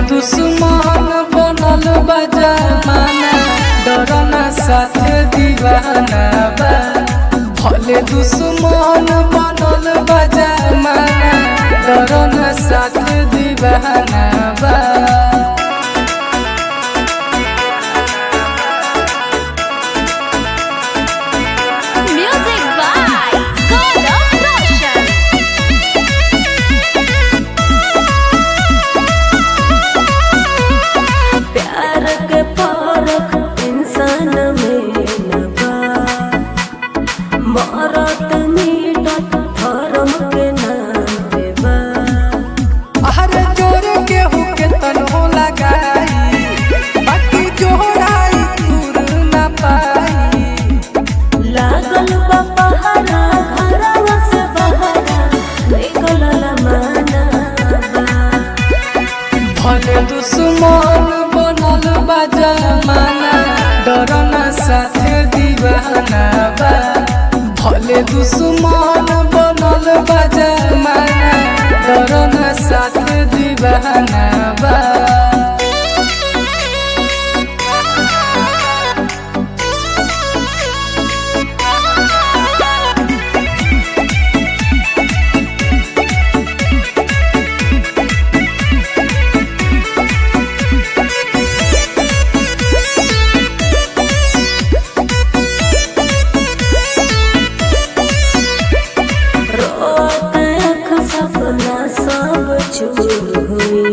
दुश्मन बनल बा जमाना डरना साथ दीवाना बा भले दुश्मन बनल बा जमाना डरना साथ दीवाना बा Music by Gaurav Roshan. प्यार के फर्क इंसान में न बा मरत मिटत धर्म के नाम पे बा हर जोर के हुके तनो लगाई बाकी जोड़ाई दूर न पाई लागल बा पहरा घरवा से बहरा निकलल माना बा भले दुश्मन बनल बा जमाना डरना साथ दीवाना बा भले दुश्मन बनल बा जमाना डरना साथ दीवाना बा रोत आँख सपना सब चूर हुई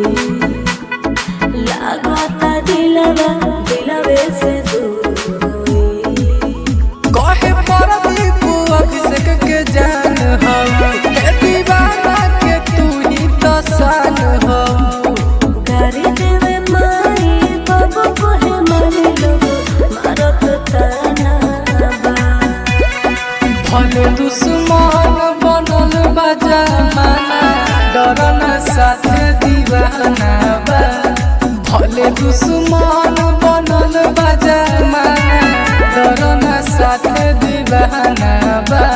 लागता दिलवा दिलवे से दूर हुई कहे परदीप अभिषेक के जान हो हे दीवाना के तू ही तो शान हो गारी देवे माई बाबू कोहे मारे लोग मारत ताना बा भले दुश्मन बनल बा जमाना डरना साथ दीवाना बा भले दुश्मन बनल बा जमाना डरना साथ दीवाना बा